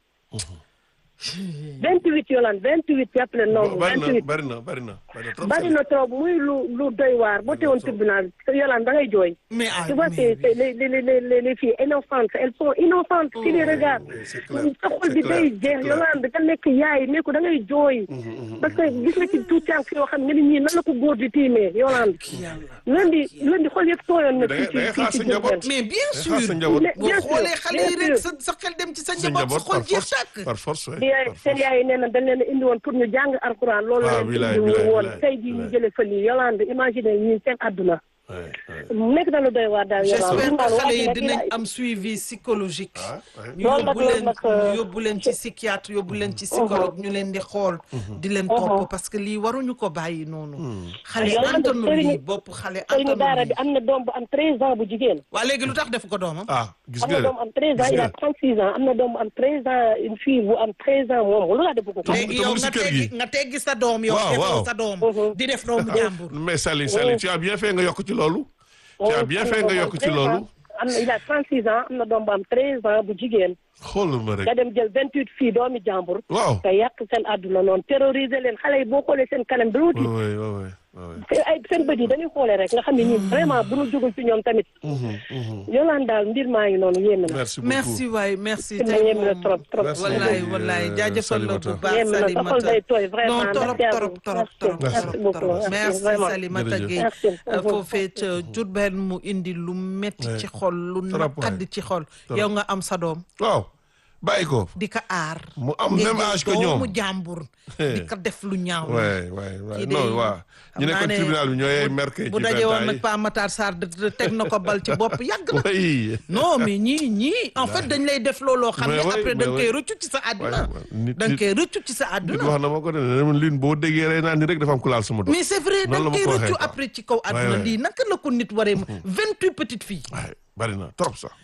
vingt huit Yolande vingt huit jàppale nombre bari vingt na huit bari na bari na bari na trop bari na trop muy lu lu doy waar boo teewoon tribunal Yolande da ngay jooy mais ah tu vois mais- c'est c'est les les les les les filles innocentes elles sont innocentes qui les regardent oui, c'est clair, sa xol c'est bi clair, day c'est jeex clair. Yolande da nekk yaay ne ko da ngay jooy parce que gis nga ci tout tànk yoo xam ne ni ñii nan la ko góor di tiimee Yolande lundi lundi xol yëpp tooyoon na da ngay ci da ngay ci xaar ci sa njaboot Diourbel. mais bien xaar sa sûr njaboot Mais boo bien sûr, xoolee xale yi bien rek sûr. sa sa xel dem ci sa sa njaboot sa njaboot xol par jeex force tàkk par force waay di yaay par seen force. yaay nee na dañ leen a indi woon pour ñu jàng alxuraan loolu Ah, la bilaay, leen indi bilaay, woon bilaay, tey jii ñu bilaay. jëlee fa lii Yolande imagine ñi seen àdduna waay waay nekk na lu doy waar daal j'espère Yolande que xale yi waaye dinañ nag am suivi psychologique ah waay. ñu Loolu nag, yóbbu loolu leen nag, ñu euh, yóbbu leen ci psychiatre yóbbu leen ci psychologue ñu leen di xool di leen topp parce que lii waruñu ko bàyyi noonu xale Yolande, antanu sëriñu- lii bopp xale sëriñu daara antanu bi lii am na doom bu am treize ans bu jigéen waa léegi lu tax def ko doomam ah gis am na nga doom bu am treize ans gis il a nga trente six ans am na doom bu am treize ans une fille bu am treize ans moom lu la def ko ko léegi te mu yow ngi si nga kër teggi gi. nga teggi sa doom yow Waaw, defoo waaw. sa doom Mhm. di def doomu jàmbur mais Sali Sali tu as bien fait nga yokk ci loolu tu as bien fait nga yokk ci loolu am na il a trente six ans am na doom bu am treize ans bu jigéen xoolal ma rek nga dem jël vingt huit filles doomi jàmbur waaw nga yàq seen àdduna noonu terroriser leen xale yi boo xoolee seen kanam doo tiit waay waay waay waay te ay seen bët yi dañuy xoolee rek nga xam ne ñii vraiment bu ñu jógul ci ñoom tamit Yolande daal mbir maa ngi noonu yéen na merci beaucoup merci waay merci ma tey yéem na moom trop trop Merci. wallaay beaucoup. wallaay Euh, jaajëfal la bu Salimata. baax yéem na sa xol Salimata day tooy vraiment non torop merci à torop vous. torop Merci. torop Merci torop beaucoup. torop Merci, merci vraiment. Salimata Jërëjëf. Gueye Merci. Euh, foofee ca Diourbel mu indi lu metti Ouais. ci xol lu Trop, naqadi ouais. ci xol Trop. yow nga am sa doom waaw bàyyi ko di ko aar Mu am ngay même jël âge que doomu ñoom. jàmbur di ko def lu ñaaw waay waay waay kii de non waaw ñu xam naa nekkoon ne tribunal bi ñooy bu- merke bu ci daje woon vingt nag ans Pa Matar Sarr de- de- teg na ko bal ci bopp yàgg na yi non mais ñii ñii en fait dañ lay def looloo xam ne Mais oui, après da nga mais koy oui. rëccu ci sa waay àdduna waay nit da nga nit koy rëccu ci sa nit àdduna wax na ma ko de ne lin boo déggee rey naa ni rek dafa am ku laal sama doom mais c'est vrai da Noonu la nga ma koy ko waxee, rëccu quoi. après ci kaw àdduna ouais. lii naka la ko nit waree vingt-huit petites filles waay bari na trop sax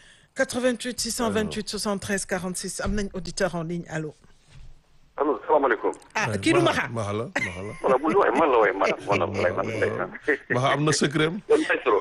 88 628 73 46 am nañ auditeur en ligne allo allo salaamaaleykum. ah kii du Maxa maxa la maxa la voilà bu ñu waxee man la waaye man man la lay man lay maxa am na secret am man lay trop.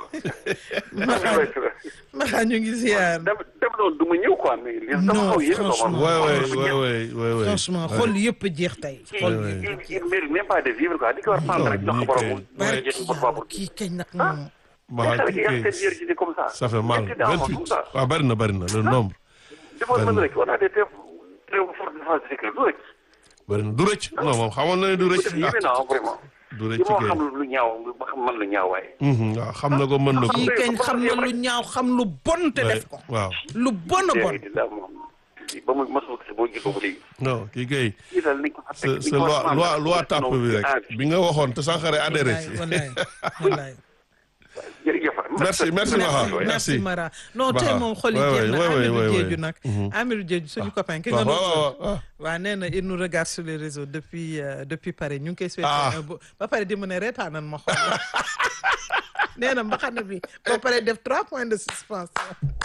Maxa Maxa ñu ngi ziar dem dem noonu du ma ñëw quoi mais li dama Non, xaw yéen franchement. waay waay waay waay waay waay franchement xol yëpp jeex tey xol Ouais, yëpp il il mérite même pas de vivre quoi di ko war a prendre rek jox ko borom mu Ouais. jeex ko borom kii kañ nag moom Maha xale kii yi kay yàq seen virginité comme ça. ça fait mal Ñetti daaw vingt comme huit ça. waaw bari na bari na le nombre defoon mën rek on a des très très fortes défenses de sécurité du rek. bari na du rëcc non moom xamoon na ne du rëcc peut-être yéeme naa vraiment. du li rëcc moo kay xam lu ñaaw ba xam man lu ñaaw waaye. Mhm, waaw xam na ko mën na ko kii kañ xam na lu ñaaw xam lu bon te def ko waaw lu bon a bon léegi daal moom ba mu mosoo gis boo gisoo ba léegi. non kii kay kii daal nañ ko fa sa teg sa loi loi loi tàpp bi rek bi nga waxoon te Sankharé adhéré ci wallaay wallaay jërëjëf. merci merci Maha merci Mara non tey Maha. moom xol yi Ouais, jeex na ouais, ouais, Amirou ouais, Diédhiou ouais. nag Amirou Diédhiou suñu copain ki waaw nga waaw doon waaw waaw nee na il nous regarde sur les réseaux depuis euh, depuis Paris ñu ngi koy souhaité Ah. un beau- ba pare di mu ne reetaanan ma xool nee na mbaxana bi ba pare def trois points de suspension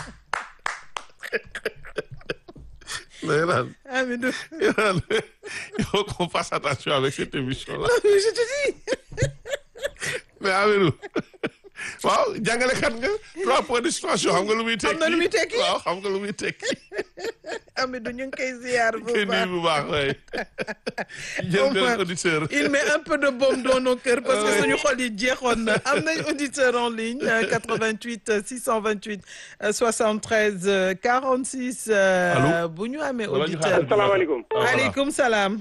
léegi daal Amidou il faut qu'on fasse attention avec cette émission là je te dis mais Amirou waaw jàngalekat nga trois points de situation xam nga lu muy tekki Xam na lu muy tekki? waaw xam nga lu muy tekki Amidou ñu ngi koy ziar bu kenn baax bu baax waay jël benn Omar, auditeur il met un peu de baume dans nos cœurs parce que suñu xol yi jeexoon na am nañ auditeur en ligne euh, 88 euh, 628 euh, 73 euh, 46 euh, Allô? bu ñu amee Wala ñu auditeur xaaral. asalaamaaleykum Ah, voilà. aleykum salaam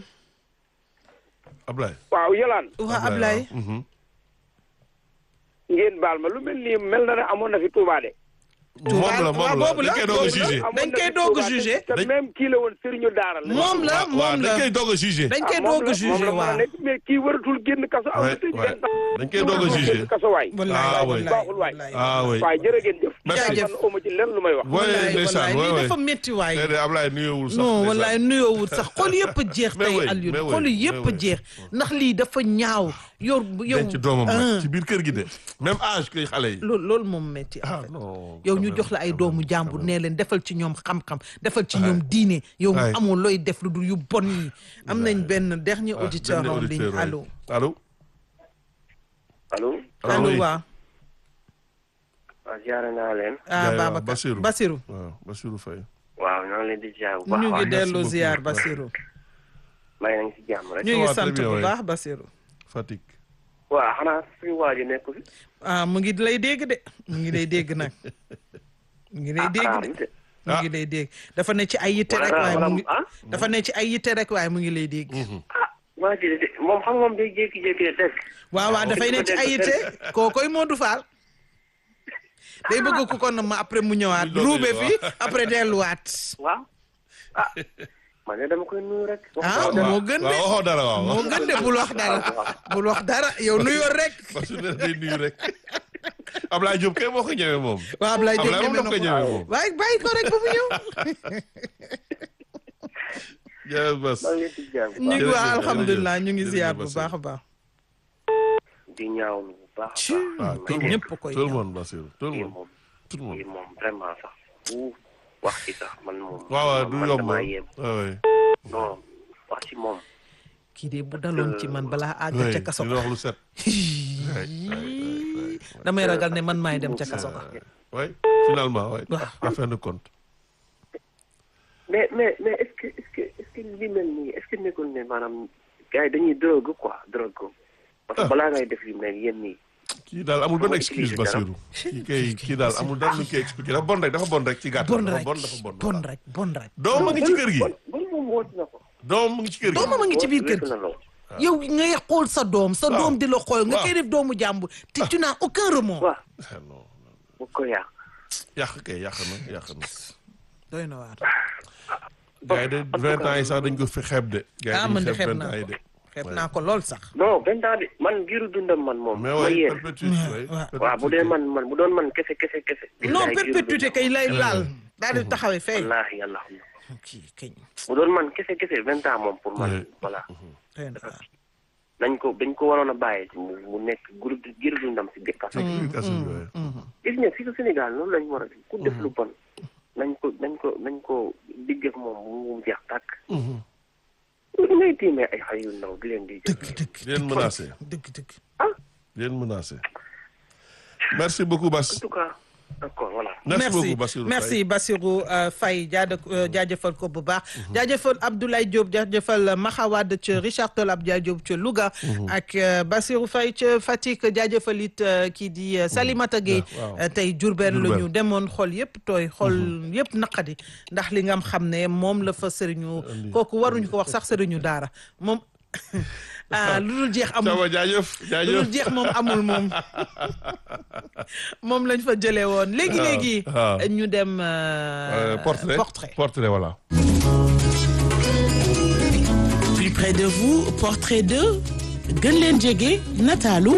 Ablaye waaw yolaan waa Ablaye waaw. Mhm. ngeen baal ma lu mel nii mel na ne amoon na fi Touba de. moom la waaw, moom boobu la la, dañ koy doog a boobu la. jugé amoon dañ na koy fi doog a Touba te- jugé. te Dañ- même kii la woon sëriñu daara la. moom la waaw waaw moom dañ la koy doog a jugé dañ koy Ah, moom doog a la- jugé moom la mën a waaw nekk mais kii waratul génn kaso. am na Ouais, tëj ouais. benn temps. dañ koy doog a waratul jugé génn kaso waay. wallaay Ah, oui. wallaay baaxul waay. wallaay. ah oui waaye jërë ngeen jëf. Merci. man amu ci lenn lu may wax. Ouais, wallaay ndeysaan, wallaay ouais, lii ouais. dafa métti waay déedéet Ablaye nuyuwul sax non ndeysaan. wallaay nuyoowul sax xol yëpp a jeex Mais tey oui, Alioune mais oui, xol yëpp mais a oui. jeex ndax lii dafa ñaaw yow yow denc doomam ah, nag ci biir kër gi de même âge que xale yi loolu loolu moom métti en ah fait. non yow quand ñu même, jox la ay quand doomu même, jàmbur quand nee leen defal ci ñoom xam-xam defal ci ñoom diine yow Ouais. amoo looy def lu dul yu bon yi am nañ benn dernier même. auditeur Ah, en dernier ligne auditeur, ouais. allo allo allo. Ah, allo oui. waa waaw ziare naa leen. ah Yaay waa Babacar Bassirou. Bassirou waaw Bassirou Faye waaw ñoo ngi leen di ziar bu baax. ñu ngi waaw dellu beaucoup. ziar Ouais. Bassirou may nañ si jàmm rek. ñu ngi va, sant très bien, bu ouais. baax Bassirou Fatick waaw xanaa suñu waa ji nekk fi. ah mu ngi lay dégg de mu ngi lay dégg nag mu ngi lay dégg de de. mu ngi lay dégg dafa ne ci ay yitte Wala- rek waaye mu wala- ngi ah? dafa ne ci ay yitte rek waaye mu ngi lay dégg ah waa ji de moom xam nga moom day jékki-jékki de dégg. waaw waaw dafay ne ci ay yitte kookoy Modou Fall day bëgg ku kon ma après mu ñëwaat Muy doog a ruube ñëw, fi après delluwaat waaw ah man de dama koy nuyu rek. ah moo gën de waaw waxoo dara waaw moo gën de bul wax dara bul wax dara yow nuyoo rek Bassirou nee day nuyu rek Ablaye Diop kay moo ko ñëwee moom waaw Ablaye Diop Ablaye moom ñeme daf ko na ñëwee ko moom waaye bàyyi ko rek ba mu ñëw jërëjëf Bass maa ngi leen di ziar bu ñu ngi Jërëjëf, waa jërëjëf, alhamdulilah ñu ngi jërëjëf, ziar bu Bassirou. baax a baax di ñaawlu bu baax a ci baax. tout le ñëpp monde koy tout le ñaaw. monde Bassirou tout le kii monde moom tout le kii monde moom vraiment sax bu wax ci sax man moom. waaw waaw du man yomb damaa yéem. waaw oui non wax ci moom. kii de bu daloon ci man balaa àgg oui ca kaso dina wax lu set damay ragal ne man maay dem ca kaso ka oui finalement oui Waaw. en fin de compte mais mais mais est-ce que est-ce que est-ce que li mel nii est-ce que nekkul ne maanaam gars yi dañuy drogue quoi drogue ko parce que balaa ngay def yu mel yéen nii. kii daal amul benn Dama excuse utiliser dara. Bassirou kii kay kii daal amul dara lu ñu koy expliqué dafa bon rek dafa bon rek ci gàttal bon dafa rek bon dafa bon bon rek bon rek doom ma ngi ci kër gi bon bon moom woote na ko. doom mu ngi ci kër gi doomam a ngi ci biir kër Weesu gi na lool. yow ngay xool sa doom sa Waaw. doom di la xool nga Waaw. koy def doomu jàmbur te tu n'as aucun remords waaw Ah, non bu ko yàq. yàq kay yàq na yàq na doy na waar gars yi de vingt ans yi sax dañ ko fi xeeb de gars ah yi man de dañu xeeb xeeb vingt naa ans yi ko de xeeb naa ko lool sax non vingt ans de man giiru dundam man moom. mais ma waaye yéen. perpétuité oui, waaw. waaw bu dee man man bu doon man kese kese kese. non billaay giiru perpétuité dundam. kay lay laal daal di taxawee fay wallaahi yàlla xam na. kii kañ bu doon man kese kese vingt ans moom pour man Oui. voilà. doy na waar nañ ko dañ ko waroon a bàyyi mu mu nekk groupe giiru dundam si biir kaso. nekk kaso bi waaye gis nga fii su Sénégal noonu lañ war a def ku def lu bon nañ ko nañ ko nañ ko digg ak moom bu mu jeex tàkk. li ngay tiimee ay xale yu ndaw di leen di jël. dëgg dëgg di leen menacé dëgg dëgg di leen menacé merci beaucoup en Bass tout cas d'accord voilà. merci beaucoup Bassirou Faye merci Bassirou euh, Faye jaada euh, jaajëfal ko bu baax jaajëfal Abdoulaye Diop jaajëfal Maxawad ca Richard Toll Abdoulaye Diop ca Louga ak euh, Bassirou Faye ca Fatick jaajëfal it euh, kii di euh, Salimata Gueye waaw. euh, tey Diourbel la Diourbel. ñu demoon xol yëpp tooy xol yëpp naqadi ndax li nga xam ne moom la fa sëriñu kooku waruñu ko wax sax sëriñu daara moom ah lu dul jeex amul Thiaba jaajëf lu jaajëf dul jeex moom amul moom moom lañ fa jëlee woon léegi léegi waaw. ñu dem Euh, euh, portrait portrait portrait voilà Plus près de vous, portrait de gën leen jege nataalu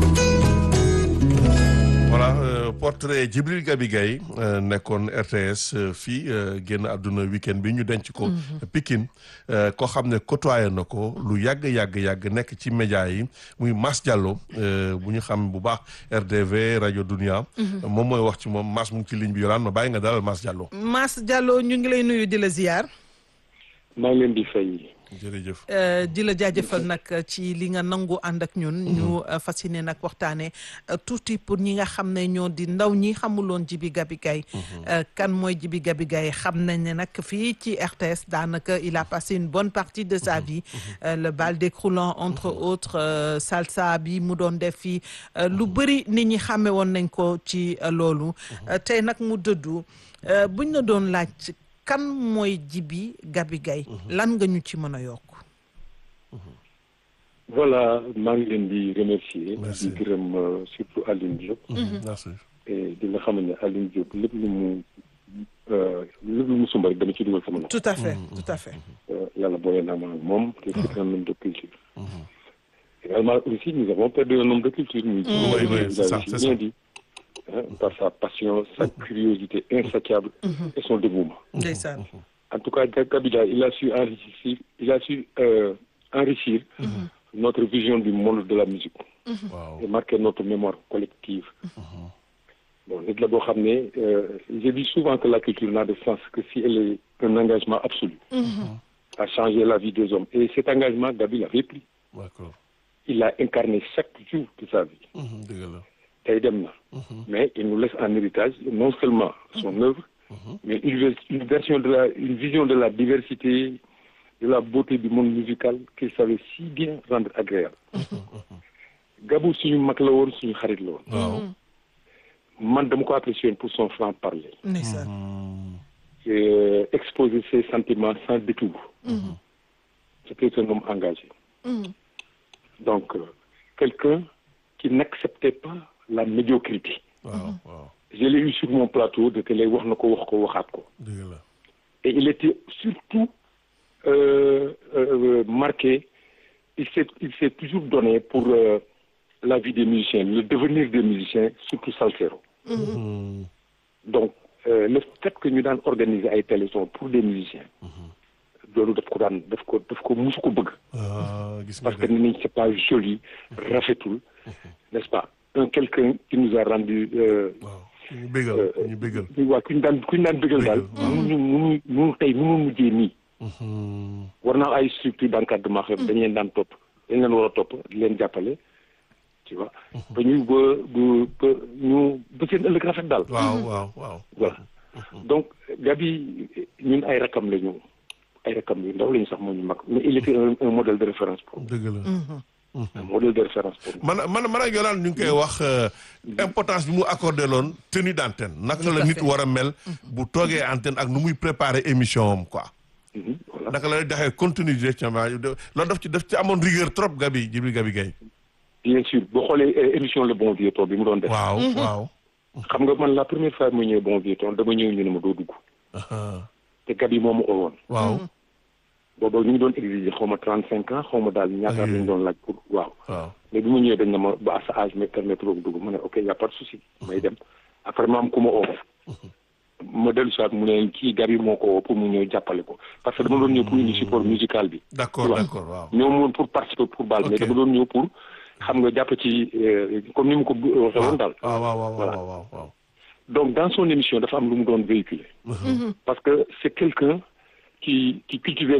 voilà euh, portrait Djibril Gabi Gaye euh, nekkoon RTS euh, fii euh, génn àdduna week-end bi ñu denc ko Pikine euh, koo xam ne côtoyé na ko lu yàgg yàgg yàgg nekk ci média yi muy Mass Diallo euh, bu ñu xam bu baax RDV rajo Dunia moom mooy wax ci moom Mass mu ngi ci ligne bi yoraan ma bàyyi nga dalal Mass Diallo Mass Diallo ñu ngi lay nuyu di la ziar maa ngi leen di fay. jërëjëf euh, di la jaajëfal nag ci li nga nangu ànd ak ñun ñu euh, fas yéene nag waxtaane euh, tuuti pour ñi nga xam ne ñoo di ndaw ñi xamuloon Djibi Gabi Gaye euh, kan mooy Djibi Gabi Gaye xam nañ ne nag fii ci RTS daanaka il a passé une bonne partie de sa vie euh, le bal décroulant entre autres euh, salsa bi mu doon def fii euh, lu bëri nit ñi xàmme woon nañ ko ci euh, loolu Euh, tey nag mu dëddu euh, buñ la doon laaj kan mooy Djibi Gabi Gaye lan nga ñu ci mën a yokk voilà maa ngi leen di remercier. Merci. di gërëm euh, surtout Aline Diop. merci et di nga xam ne Aline Diop lépp lu mu euh, lépp lu mu sumb rek dama ci dugal sama loxo. tout à fait tout à fait Euh, yàlla boole naa ma ak moom. te c'est un homme de culture. également aussi nous avons perdu un homme de culture. muy Oui, oui, vous c'est ça, avez c'est si bien ça. dit. Hein, par sa passion sa curiosité insatiable. et son dévouement. ndeysaan En tout cas, Kabila, il a su enrichir, il a su euh, enrichir notre vision du monde de la musique waaw et marquer notre mémoire collective. Bon, nit la boo xam ne euh, je dis souvent que la culture n'a de sens que si elle est un engagement absolu à changer la vie des hommes. Et cet engagement, Gabi l'avait pris. d'accord Il l'a incarné chaque jour de sa vie. Mhm, dëgg la tey dem na. Mais il nous laisse en héritage non seulement son œuvre, mais une, vers- une version de la, une vision de la diversité, de la beauté du monde musical qu'il savait si bien rendre agréable. Gabou suñu mag la woon suñu xarit la woon. waaw Man dama ko apprécié woon pour son franc parler. ndeysaan Euh, exposer ses sentiments sans détour. C'était un homme engagé. Donc, euh, quelqu'un qui n'acceptait pas la médiocrité. waaw waaw Je l'ai eu sur mon plateau de télé wax na ko wax ko waxaat ko. dëgg la Et il était surtout euh, euh, marqué, il s'est il s'est toujours donné pour euh, la vie des musiciens, le devenir des musiciens, surtout salsero. Mhm. Donc, euh, le fait que ñu daan organiser ay téléthons pour des musiciens, loolu daf ko daan daf ko daf ko musu ko bëgg. ah gis nga Parce que de ni nañ c'est pas joli, rafetul, n'est-ce pas? Un quelqu'un qui nous a rendu euh, waaw ku ñu bégal ku ñu bégal waaw ku ñu daan ku ñu daan bëggal daal. mënuñu mënuñu mënu tey mënu mujjee nii. Mhm. war naa ay structure d'encadrement xam dañ leen daan topp dañ leen war a topp di leen jàppale tu vois ba ñu ba ba ba ñu ba seen ëllëg rafet daal waaw waaw waaw voilà donc Gabi ñun ay rakam la ñu ay rakam yu ndaw la ñu sax moo ñu mag mais il était un, un modèle de référence pour nous dëgg la un modèle de référence pour nous man man man ak Yolande ñu ngi koy wax euh, importance bi mu accordé loon tenue d'antenne naka la à nit fait. war a mel bu toogee antenne ak nu muy préparer émission am quoi Mhm, voilà naka la lay doxee continue directement loolu daf ci daf ci amoon rigueur trop Gabi Djibril Gabi Gaye bien sûr boo xoolee euh, émission le bon vieux temps bi mu doon def waaw waaw xam nga man la première fois mu ñëwee bon vieux temps dama ñëw ñu ne ma doo dugg ah, te Gabi moo ma oo woon waaw booba ñu ngi doon exiger xaw ma trente cinq ans xaw ma daal ñaata Ok. lañu doon laaj pour waaw waaw mais bi ma ñëwee dañ ne ma ba à sa âge me permettre ko dugg ma ne ok y a pas de souci may dem après ma am ku ma oo ma dellu si waat mu ne kii Gabi moo ko woo pour mu ñëw jàppale ko parce que dama doon ñëw pour indi support musical bi d'accord waaw. d'accord waaw ñëw moon pour participer pour bal mais Ok. dama doon ñëw pour xam nga jàpp ci euh, comme ni mu ko bu- waxee woon daal waaw waaw waaw Voilà. waaw waaw waaw donc dans son émission dafa am lu mu doon véhiculer parce que c'est quelqu'un qui qui cultivait